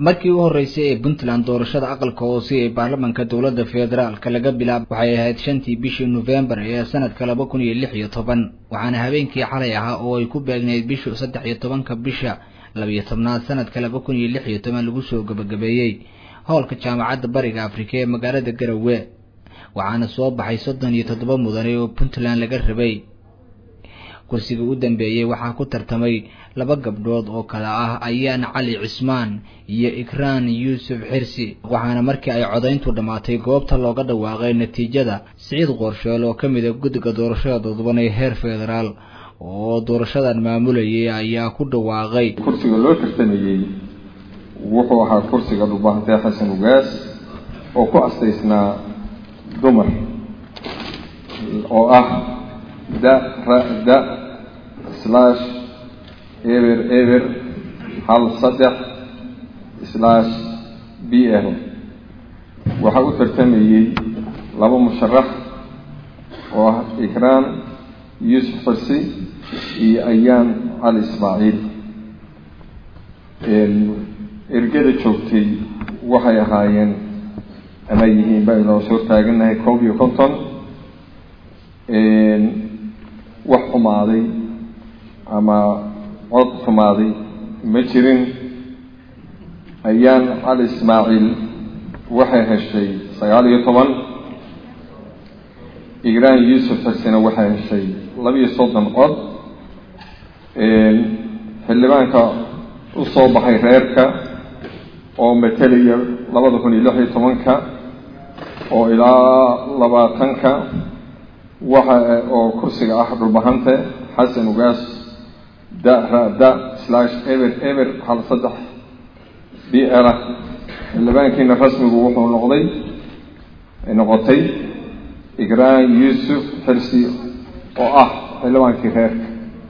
markii u horreysay ee puntland doorashada aqalka hoose ee baarlamanka dowladda federaalka laga bilaabo waxay ahayd shantii bishii nofembar ee sanadka laba kun iyo lix iyo toban waxaana habeenkii xalay ahaa oo ay ku beegnayd bishu saddex iyo tobanka bisha labiyo tobnaad sanadka laba kun iyo lix iyo toban lagu soo gabagabeeyey howlka jaamacadda bariga afrika ee magaalada garowe waxaana soo baxay soddon iyo toddoba mudane oo puntland laga rabay kursiga u dambeeyey waxaa ku tartamay laba gabdhood oo kale ah ayaan cali cismaan iyo ikraan yuusuf xirsi waxaana markii ay codayntu dhammaatay goobta looga dhawaaqay natiijada siciid qorsheel oo ka mid a guddiga doorashada dadban ee heer federaal oo doorashadan maamulayay ayaa ku dhawaaqay kursiga loo tartamayey wuxuu ahaa kursiga dhulbaahantee xasan ugaas oo ku astaysnaa dumar oo ah da ra da slash eber eber hal saddex slash b l waxaa u tartamayey laba musharax oo ah ikraan yuusuf xursi iyo ayaan cali ismaaciil ergada joogtay waxay ahaayeen ama yihiin ba inoo soo taaganahay koob iyo konton wax xumaaday ama cod xumaaday ma jirin ayaan cali ismaaciil waxay heshay sagaal iyo toban igraan yuusuf xusina waxay heshay labiiyo soddon cod xildhibaanka u soo baxay reerka oo matalaya labada kun iyo lix iyo tobanka oo ilaa labaatanka waxa oo kursiga ah dhulbahante xasan ugaas da ra da slash eber eber hal saddex b la xildhibaankiina rasmigu wuxuu noqday noqotay igraan yuusuf xirsi oo ah xildhibaankii reerka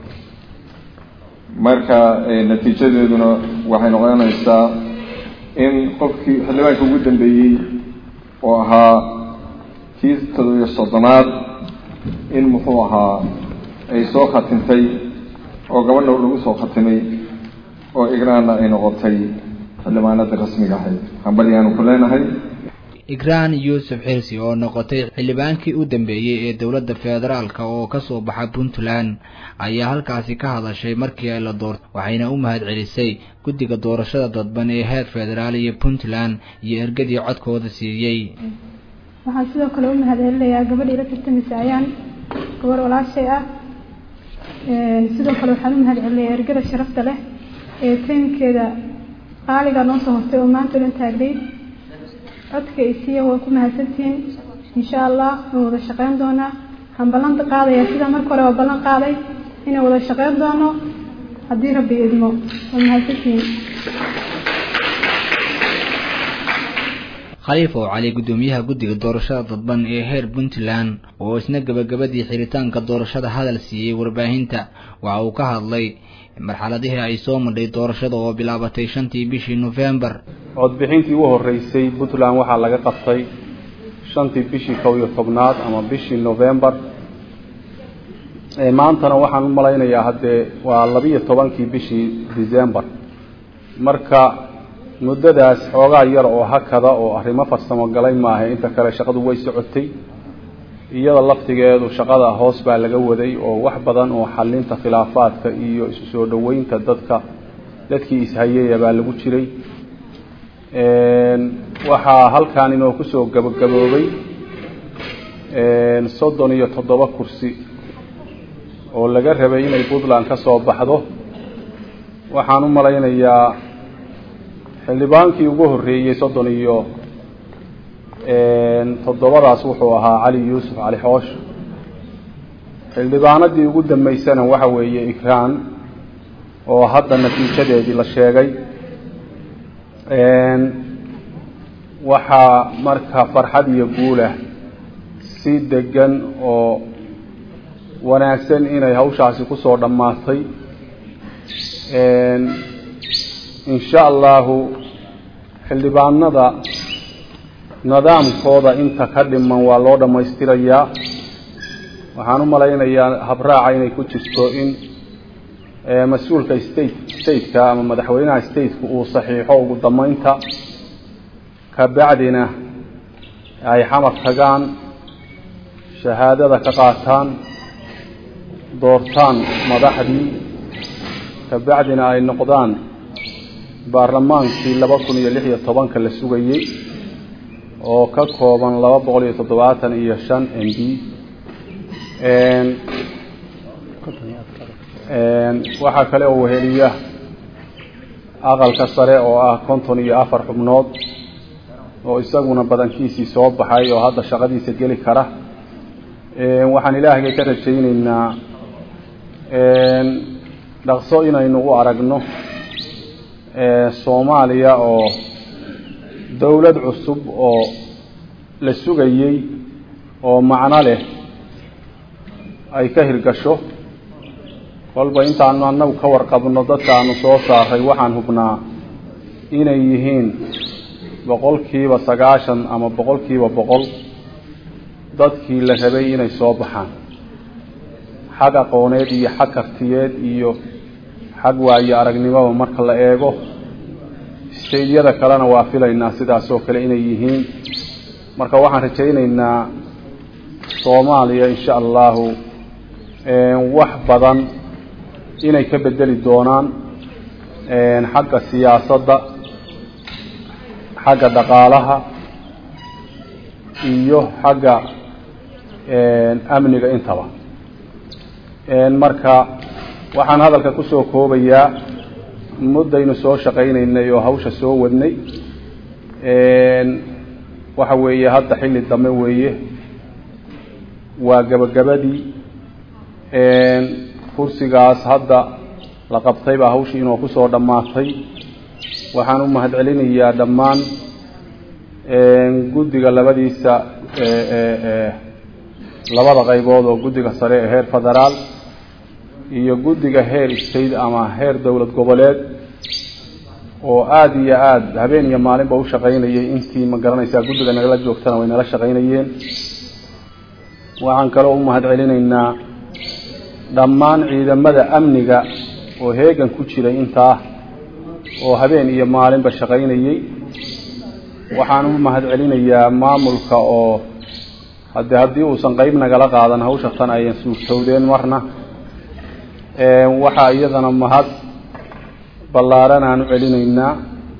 marka natiijadeeduna waxay noqonaysaa in qofkii xildhibaanka ugu dambeeyey oo ahaa kii todobiyo soddonaad in muxuu ahaa ay soo khatintay oo gabadha lagu soo khatimay oo igraanna ay noqotay xildhibaanada rasmiga ahayd hambalyaanu ku leenahay igraan yuusuf xirsi oo noqotay xildhibaankii u dambeeyey ee dowladda federaalka oo kasoo baxa puntland ayaa halkaasi ka hadashay markii ay la doortay waxayna u mahad celisay guddiga doorashada dadban ee heer federaal iyo puntland iyo ergadii codkooda siiyey waxaan sidoo kale u mahad celinayaa gabadhii la tartamaysa ayaan gabar walaashay ah sidoo kale waxaan u mahad celinayaa ergada sharafta leh ee taymkeeda qaaliga noo soo hortay oo maanta dhan taagday codka ay siiya waa ku mahadsantihiin insha allah waan wada shaqeyn doonaa waxaan ballan qaadaya sida marka hore waa ballan qaaday inaan wada shaqeyn doono haddii rabbi idmo waa mahadsantihiin khaliif oo cali guddoomiyaha guddiga doorashada dadban ee heer puntland oo isna gebagabadii xiritaanka doorashada hadal siiyey warbaahinta waxa uu ka hadlay marxaladihii ay soo madhay doorashada oo bilaabatay shantii bishii nofembar codbixintii u horreysay puntland waxaa laga qabtay shantii bishii kow iyo tobnaad ama bishii novembar maantana waxaan u malaynayaa haddee waa labiiyo tobankii bishii december marka muddadaas xoogaa yar oo hakada oo arrimo farsamo galay maaha inta kale shaqadu way socotay iyada laftigeedu shaqada hoos baa laga waday oo wax badan oo xalinta khilaafaadka iyo isu soo dhoweynta dadka dadkii ishayaya baa lagu jiray waxaa halkan inoo kusoo gabagaboobay soddon iyo toddoba kursi oo laga rabay inay puntland ka soo baxdo waxaan u malaynayaa xildhibaankii ugu horreeyey soddon iyo toddobadaas wuxuu ahaa cali yuusuf cali xoosh xildhibaanadii ugu dambeysana waxa weeye ikraan oo hadda natiijadeedii la sheegay waxaa marka farxad iyo guulah si degan oo wanaagsan inay hawshaasi kusoo dhammaatay insha allahu xildhibaanada nidaamkooda inta ka dhiman waa loo dhammaystirayaa waxaan u malaynayaa habraaca inay ku jirto in mas-uulka state stateka ama madaxweynaha stateka uu saxiixo ugu dambeynta kabacdina ay xamar tagaan shahaadada ka qaataan doortaan madaxdii kabacdina ay noqdaan baarlamaankii laba kun iyo lix iyo tobanka la sugayey oo ka kooban laba boqol iyo toddobaatan iyo shan m b waxaa kale oo weheliya aqalka sare oo ah konton iyo afar xubnood oo isaguna badankiisii soo baxay oo hadda shaqadiisa geli kara waxaan ilaahgay ka rajayneynaa dhaqso inaynu u aragno soomaaliya oo dowlad cusub oo la sugayey oo macno leh ay ka hirgasho kolba intaanu annagu ka warqabno dadkaanu soo saaray waxaan hubnaa inay yihiin boqolkiiba sagaashan ama boqolkiiba boqol dadkii la rabay inay soo baxaan xag aqooneed iyo xag kartiyeed iyo xag waayo aragnimoba marka la eego staydyada kalena waa filaynaa sidaas oo kale inay yihiin marka waxaan rajayneynaa soomaaliya insha allahu wax badan inay ka bedeli doonaan xagga siyaasadda xagga dhaqaalaha iyo xagga amniga intaba marka waxaan hadalka kusoo koobayaa muddaynu soo shaqaynaynay oo hawsha soo wadnay waxa weeye hadda xilli dambe weeye waa gabagabadii kursigaas hadda la qabtay baa hawshii inoo kusoo dhammaatay waxaan u mahad celinayaa dhammaan guddiga labadiisa labada qaybood oo guddiga sare ee heer federaal iyo guddiga heer state ama heer dowlad goboleed oo aada iyo aada habeen iyo maalinba u shaqaynayay intii ma garanaysaa guddiga nagala joogtana way nala shaqaynayeen waxaan kaloo u mahad celinaynaa dhammaan ciidamada amniga oo heegan ku jiray intaa oo habeen iyo maalinba shaqaynayey waxaan u mahad celinayaa maamulka oo hade haddii uusan qeyb nagala qaadan hawsha tan ayan suurtowdeen marna waxaa iyadana mahad ballaaran aan u celinaynaa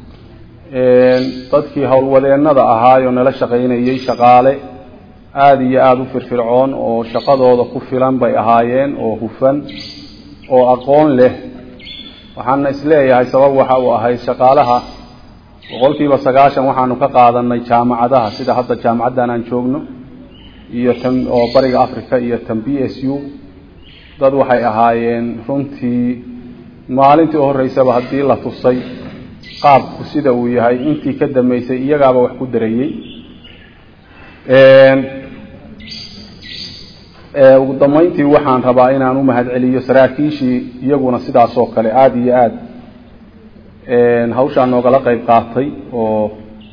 dadkii howlwadeennada ahaayoo nala shaqaynayey shaqaale aada iyo aada u firfircoon oo shaqadooda ku filan bay ahaayeen oo hufan oo aqoon leh waxaana isleeyahay sabab waxa uu ahayd shaqaalaha boqolkiiba sagaashan waxaanu ka qaadanay jaamacadaha sida hadda jaamacaddan aan joogno iyo tan oo bariga africa iyo tan b s u dad waxay ahaayeen runtii maalintii u horreysaba haddii la tusay qaabku sida uu yahay intii ka dambeysay iyagaaba wax ku darayey ugu dambeyntii waxaan rabaa inaan u mahad celiyo saraakiishii iyaguna sidaas oo kale aada iyo aada hawshaa noogala qeyb qaatay oo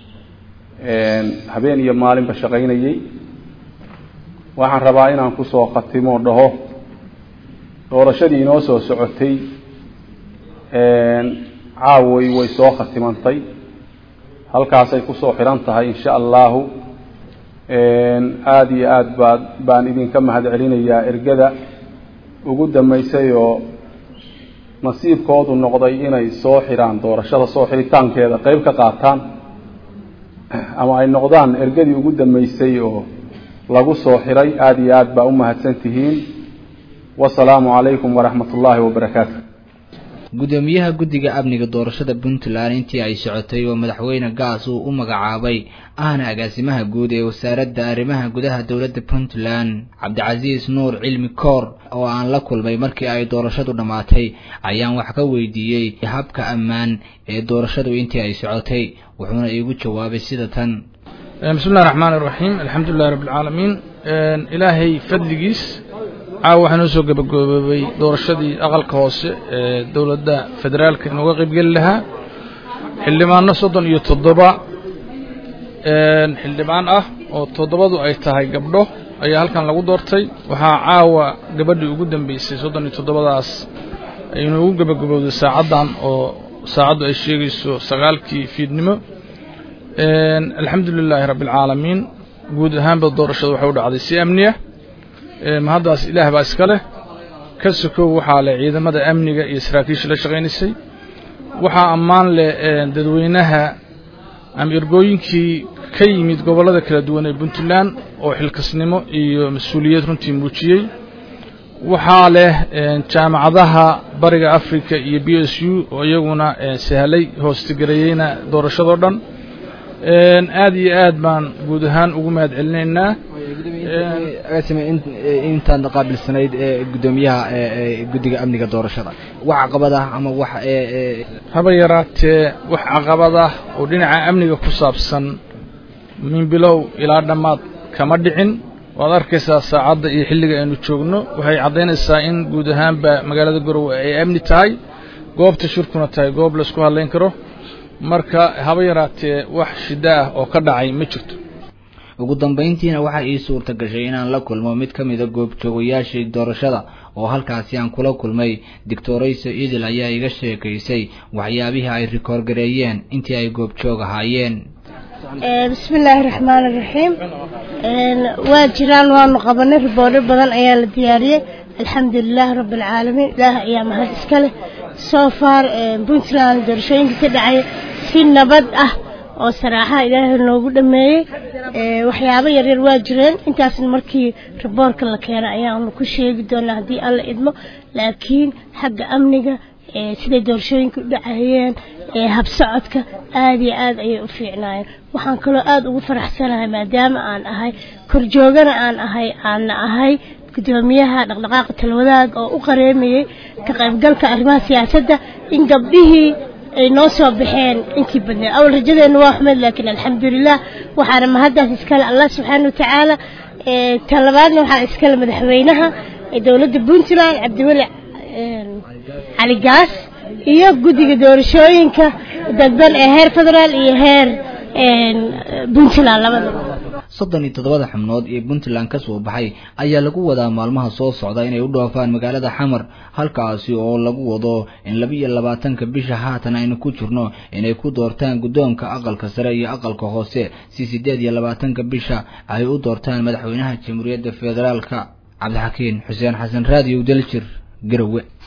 habeen iyo maalinba shaqaynayey waxaan rabaa inaan kusoo khatimo dhaho doorashadii inoo soo socotay caaway way soo khatimantay halkaasay kusoo xiran tahay insha allahu aada iyo aada baa baan idinka mahad celinayaa ergada ugu dambeysay oo nasiibkoodu noqday inay soo xiraan doorashada soo xiritaankeeda qeyb ka qaataan ama ay noqdaan ergadii ugu dambeysay oo lagu soo xiray aada iyo aada baa u mahadsan tihiin wasalaamu calaykum waraxmat ullaahi wabarakaatu gudoomiyaha guddiga amniga doorashada puntland intii ay socotay oo madaxweyne gaas uu u magacaabay ahna agaasimaha guud ee wasaaradda arrimaha gudaha dowladda puntland cabdicasiis nuur cilmi koor oo aan la kulmay markii ay doorashadu dhammaatay ayaan wax ka weydiiyey habka ammaan ee doorashadu intii ay socotay wuxuuna iigu jawaabay sida tan bismi illahi raxmaan iraxiim alxamdu lilahi rabbi alcaalamiin ilaahay fadligiis caawa waxaa noo soo gabagaboobay doorashadii aqalka hoose ee dowladda federaalka inooga qaybgeli lahaa xildhibaano soddon iyo toddoba xildhibaan ah oo toddobadu ay tahay gabdho ayaa halkan lagu doortay waxaa caawa gabadhii ugu dambeysay soddon iyo toddobadaas ay inoogu gebagabowday saacaddan oo saacaddu ay sheegayso sagaalkii fiidnimo alxamdu lilaahi rabbi alcaalamiin guud ahaanba doorashada waxay u dhacday si amniya mahaddaas ilaah baa iska leh ka sokow waxaa leh ciidamada amniga iyo saraakiisha la shaqaynaysay waxaa ammaan leh dadweynaha ama ergooyinkii ka yimid gobollada kala duwan ee puntland oo xilkasnimo iyo mas-uuliyad runtii muujiyey waxaa leh jaamacadaha bariga africa iyo b s u oo iyaguna sahlay hoostigareeyeyna doorashadoo dhan aad iyo aad baan guud ahaan ugu mahad celinaynaa intaad qaabilsanayd gudoomiyaha guddiga amniga doorashada wax caqabad ah ama wax haba yaraatee wax caqabad ah oo dhinaca amniga ku saabsan min bilow ilaa dhammaad kama dhicin waad arkaysaa saacadda iyo xilliga aynu joogno waxay caddaynaysaa in guud ahaanba magaalada garowe ay amni tahay goobta shirkuna tahay goob laisku hadlayn karo marka haba yaraatee wax shiddo ah oo ka dhacay ma jirto ugu dambayntiina waxaa ii suurta gashay inaan la kulmo mid ka mida goobjoogayaashii doorashada oo halkaasi aan kula kulmay doctorayso idil ayaa iga sheekaysay waxyaabihii ay rikoorgareeyeen intii ay goobjoog ahaayeen bismi illaahi raxmaan iraxiim waa jiraan waanu qabanay riboodho badan ayaa la diyaariyey alxamdulilaahi rabbi alcaalamiin ilaah ayaa mahad iska leh soo far puntland doorashooyinka ka dhacay si nabad ah oo saraaxaha ilaahay noogu dhameeyey waxyaabo yaryar waa jireen intaasna markii riboorka la keena ayaanu ku sheegi doonaa haddii alla idmo laakiin xagga amniga siday doorashooyinka u dhacayeen habsocodka aada iyo aad ayay u fiicnaayeen waxaan kaloo aada ugu faraxsanahay maadaama aan ahay korjoogana aan ahay aanna ahay gudoomiyaha dhaqdhaqaaqa talwadaag oo u qareemayey ka qaybgalka arrimaha siyaasadda in gabdhihii ay noo soo baxeen intii badneed awal rajadeenna waa xumeed laakiin alxamdulilah waxaana mahaddaas iskale allah subxaana watacaala talabaadna waxaa iskale madaxweynaha dowladda puntland cabdiweli cali gaas iyo guddiga doorashooyinka dadban ee heer federaal iyo heer puntland labadaba soddon iyo toddobada xubnood ee puntland ka soo baxay ayaa lagu wadaa maalmaha soo socda inay u dhoofaan magaalada xamar halkaasi oo lagu wado in laba iyo labaatanka bisha haatan aynu ku jirno inay ku doortaan guddoonka aqalka sare iyo aqalka hoose si siddeed iyo labaatanka bisha ay u doortaan madaxweynaha jamhuuriyadda federaalka cabdixakiin xuseen xasan raadiyow daljir garowe